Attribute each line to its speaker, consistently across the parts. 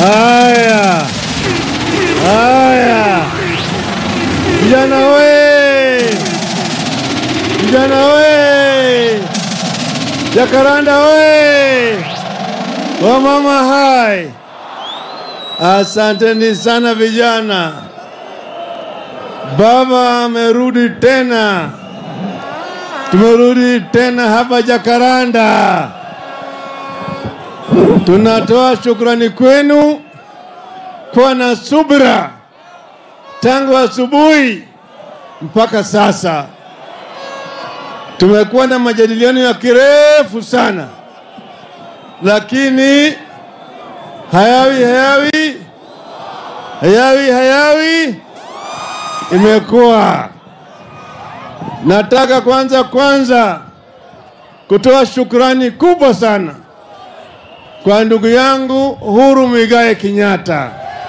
Speaker 1: Haya, haya, vijana we, vijana we, Jakaranda we, wamama hai, asanteni sana vijana. Baba amerudi tena, tumerudi tena hapa Jakaranda. Tunatoa shukrani kwenu kuwa na subira tangu asubuhi mpaka sasa. Tumekuwa na majadiliano ya kirefu sana, lakini hayawi hayawi hayawi hayawi imekuwa. Nataka kwanza kwanza kutoa shukrani kubwa sana kwa ndugu yangu Uhuru Muigai Kenyatta.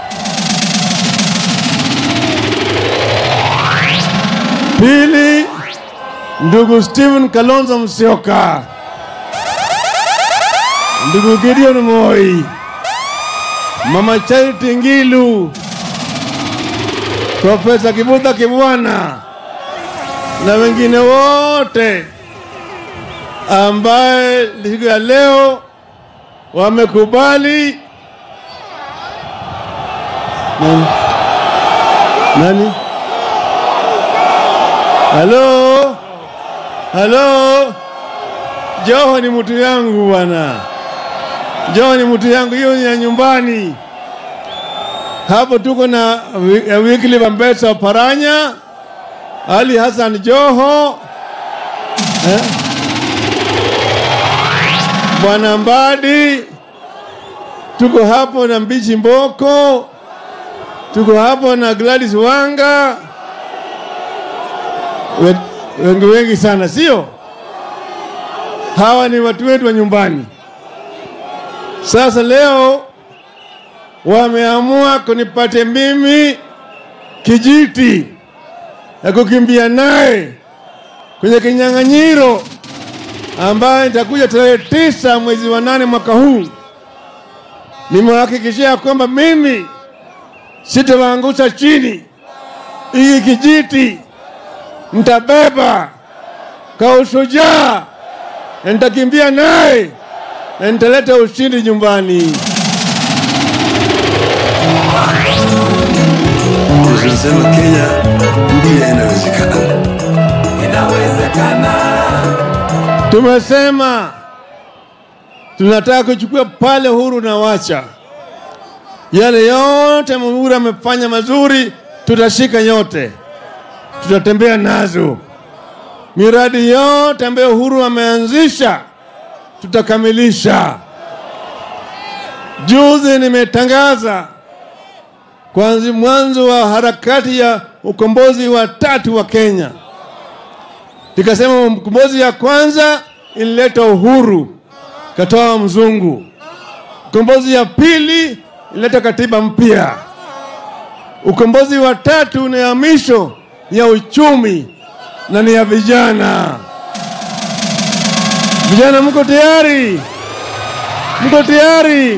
Speaker 1: Pili, ndugu Stephen Kalonzo Musyoka, ndugu Gideon Moi, mama Charity Ngilu, Profesa Kibudha Kibwana na wengine wote ambaye siku ya leo wamekubali nani? Nani? Halo, halo, Joho ni mtu yangu bwana, Joho ni mtu yangu, hiyo ni ya nyumbani. Hapo tuko na wi- ya Wycliffe Ambassador Paranya, Ali Hassan Joho eh? Bwana Mbadi, tuko hapo na Mbichi Mboko, tuko hapo na Gladys Wanga, We- wengi wengi sana, sio? Hawa ni watu wetu wa nyumbani. Sasa leo wameamua kunipate mimi kijiti na kukimbia naye kwenye kinyang'anyiro ambayo itakuja tarehe tisa mwezi wa nane mwaka huu. Nimewahakikishia kwamba mimi sitawaangusha chini. Hii kijiti nitabeba kwa ushujaa, na nitakimbia naye na nitaleta ushindi nyumbani.
Speaker 2: Tunasema Kenya mpya inawezekana.
Speaker 3: Inawezekana.
Speaker 1: Tumesema tunataka kuchukua pale Uhuru na Wacha, yale yote Uhuru amefanya mazuri, tutashika yote, tutatembea nazo. Miradi yote ambayo Uhuru ameanzisha tutakamilisha. Juzi nimetangaza kwanza mwanzo wa harakati ya ukombozi wa tatu wa Kenya. Nikasema mkombozi ya kwanza ilileta uhuru, katoa mzungu. Ukombozi ya pili ilileta katiba mpya. Ukombozi wa tatu ni ya misho ni ya uchumi na ni ya vijana. Vijana, mko tayari? Mko tayari?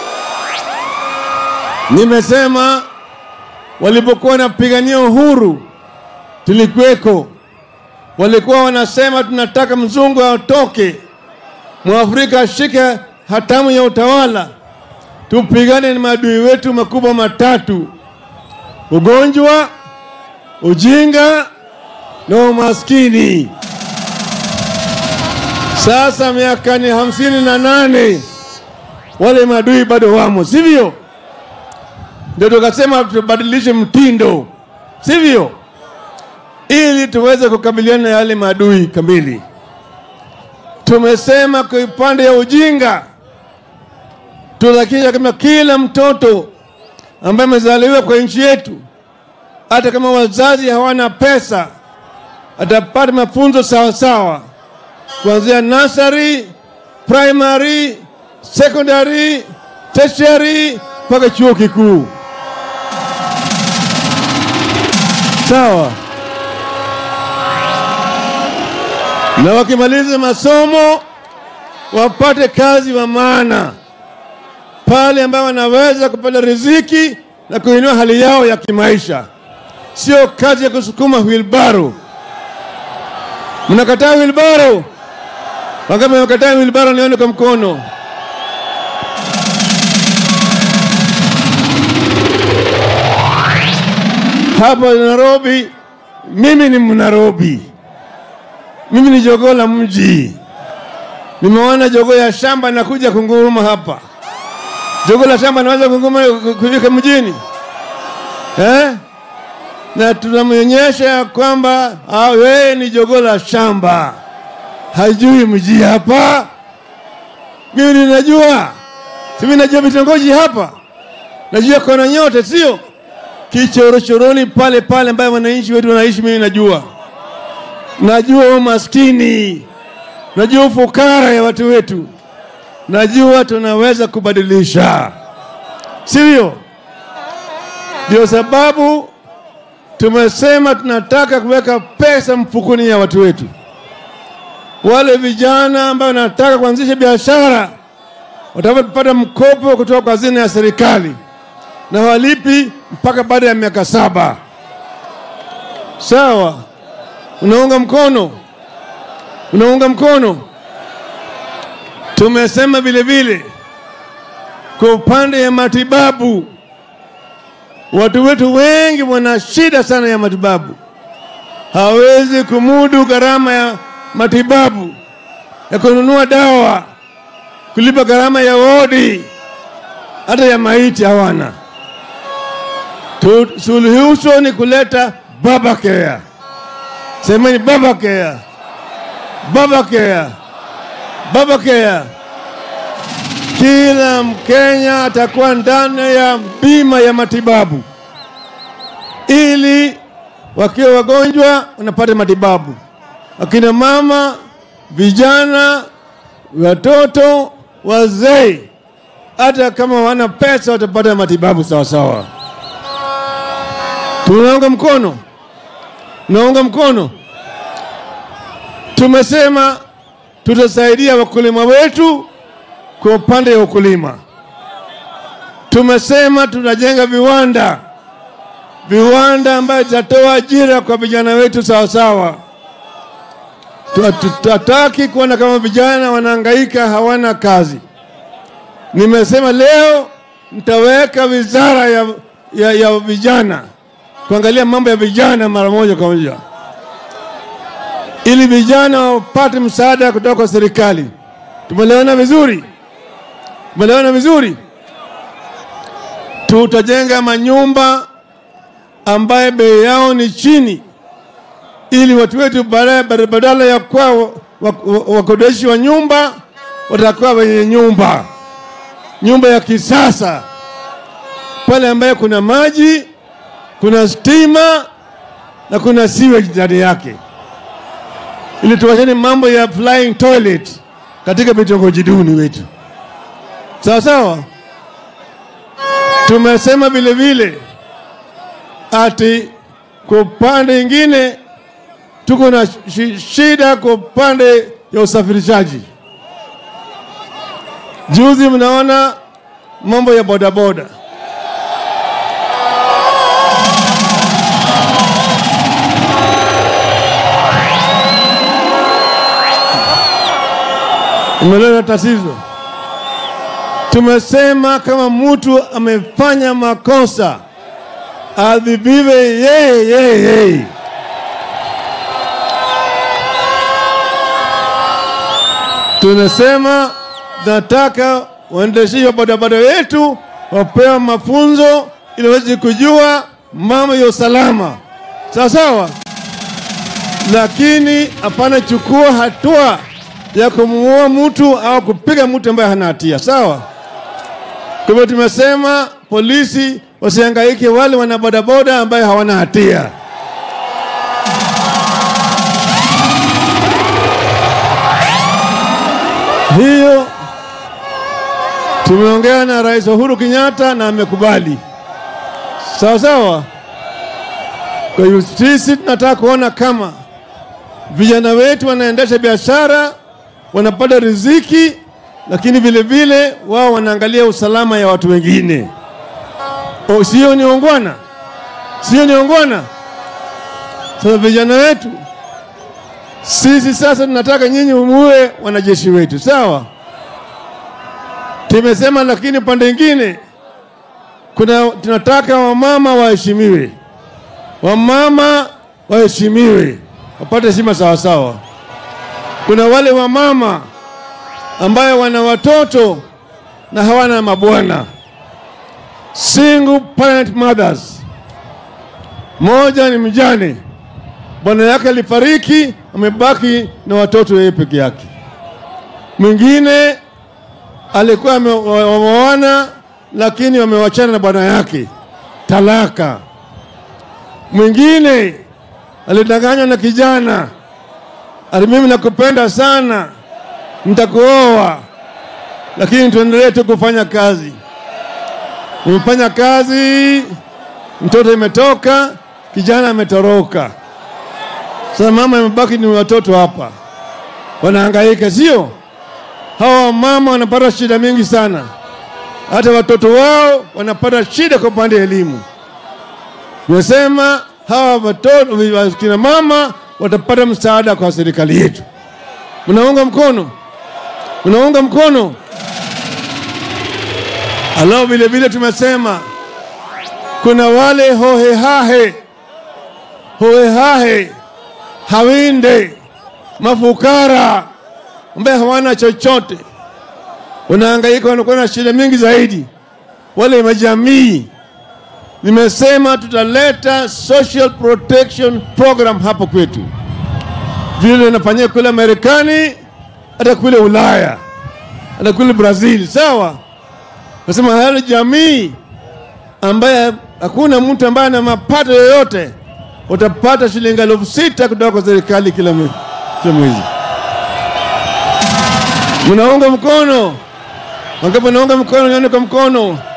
Speaker 1: Nimesema walipokuwa wanapigania uhuru tulikuweko walikuwa wanasema tunataka mzungu aotoke, mwafrika ashike hatamu ya utawala, tupigane na maadui wetu makubwa matatu: ugonjwa, ujinga na umaskini. Sasa miaka ni hamsini na nane wale maadui bado wamo, sivyo? Ndio tukasema tubadilishe mtindo, sivyo? ili tuweze kukabiliana na yale maadui kamili. Tumesema kwa upande ya ujinga, tuhakikisha kama kila mtoto ambaye amezaliwa kwa nchi yetu, hata kama wazazi hawana pesa, atapata mafunzo sawasawa kuanzia nursery, primary, secondary, tertiary mpaka chuo kikuu. Sawa. na wakimaliza masomo wapate kazi wa maana pale ambayo wanaweza kupata riziki na kuinua hali yao ya kimaisha, sio kazi ya kusukuma wilbaro. Mnakataa wilbaro? Wangapi wamekataa wilbaro? Nione kwa mkono. Hapa Nairobi, mimi ni Mnairobi, mimi ni jogoo la mji. Nimeona jogoo ya shamba nakuja kunguruma hapa. Jogoo la shamba naweza kunguruma kufika mjini eh? Na tunamwonyesha ya kwamba ah, wewe ni jogoo la shamba, hajui mji hapa. Mimi ninajua, si mimi najua vitongoji hapa, najua kona nyote, sio kichorochoroni pale pale ambayo wananchi wetu wanaishi. Mimi najua, najua umaskini, najua ufukara ya watu wetu, najua tunaweza kubadilisha, sivyo? Ndio sababu tumesema tunataka kuweka pesa mfukoni ya watu wetu. Wale vijana ambao wanataka kuanzisha biashara watapata mkopo kutoka kwa hazina ya serikali na walipi mpaka baada ya miaka saba. Sawa, unaunga mkono? Unaunga mkono? Tumesema vile vile kwa upande ya matibabu, watu wetu wengi wana shida sana ya matibabu, hawezi kumudu gharama ya matibabu ya kununua dawa, kulipa gharama ya wodi, hata ya maiti hawana. Tu- Suluhisho ni kuleta baba care. Semeni baba care, baba care, baba care. Kila Mkenya atakuwa ndani ya bima ya matibabu, ili wakiwa wagonjwa wanapata matibabu. Akina mama, vijana, watoto, wazee, hata kama wana pesa watapata matibabu sawa sawa. Tunaunga mkono, naunga mkono. Tumesema tutasaidia wakulima wetu kwa upande wa ukulima. Tumesema tutajenga viwanda, viwanda ambayo zitatoa ajira kwa vijana wetu sawa sawa. Tutataki kuona kama vijana wanahangaika hawana kazi. Nimesema leo nitaweka wizara ya, ya, ya vijana kuangalia mambo ya vijana mara moja kwa moja, ili vijana wapate msaada kutoka kwa serikali. Tumeelewana vizuri? Tumeelewana vizuri? Tutajenga manyumba ambaye bei yao ni chini, ili watu wetu baadaye badala ya kuwa wakodeshi wa nyumba watakuwa wenye nyumba, nyumba ya kisasa pale ambaye kuna maji kuna stima na kuna sewage ndani yake, ili tuwachane mambo ya flying toilet katika vitongoji duni wetu. Sawa sawa. Tumesema vile vile ati kwa upande ingine tuko na shi- shida kwa upande ya usafirishaji. Juzi mnaona mambo ya bodaboda imeleta tatizo. Tumesema kama mtu amefanya makosa adhibiwe yeye yeye yeye. Tunasema nataka waendeshaji wa bodaboda wetu wapewa mafunzo ili waweze kujua mambo ya usalama, sawa sawa, lakini hapana chukua hatua ya kumuua mtu au kupiga mtu ambaye hana hatia, sawa. Kwa hivyo tumesema polisi wasihangaike wale wana bodaboda ambaye hawana hatia. Hiyo tumeongea na Rais Uhuru Kenyatta na amekubali, sawa sawa. Kwa hiyo sisi tunataka kuona kama vijana wetu wanaendesha biashara, wanapata riziki lakini vile vile wao wanaangalia usalama ya watu wengine. O, sio ni ongwana, sio ni ongwana. Sasa vijana wetu sisi sasa tunataka nyinyi muwe wanajeshi wetu, sawa? Tumesema, lakini pande ingine kuna tunataka wamama waheshimiwe, wamama waheshimiwe, wapate heshima sawasawa. Kuna wale wamama ambayo wana watoto na hawana mabwana, single parent mothers. Moja ni mjane, bwana yake alifariki, amebaki na watoto yeye peke yake. Mwingine alikuwa ame- wa- wameoana lakini wamewachana na bwana yake, talaka. Mwingine alidanganywa na kijana, ati mimi nakupenda sana, nitakuoa, lakini tuendelee tu kufanya kazi. Umefanya kazi, mtoto imetoka, kijana ametoroka. Sasa mama imebaki ni watoto hapa, wanahangaika, sio? Hawa mama wanapata shida mingi sana, hata watoto wao wanapata shida kwa upande wa elimu. Nimesema hawa watoto kina mama watapata msaada kwa serikali yetu. Mnaunga mkono? Mnaunga mkono? Alafu vile vile tumesema kuna wale hohehahe hohehahe hawinde mafukara ambaye hawana chochote, wanahangaika, wanakuwa na shida mingi zaidi. Wale majamii, nimesema tutaleta social protection program hapo kwetu, vile inafanyika kule Marekani, hata kule Ulaya, hata kule Brazil. Sawa, nasema hali jamii ambaye hakuna mtu ambaye ana mapato yoyote, utapata shilingi elfu sita kutoka kwa serikali kila mwe- kila mwezi. Mnaunga mkono? Wangapi wanaunga mkono? Nione kwa mkono.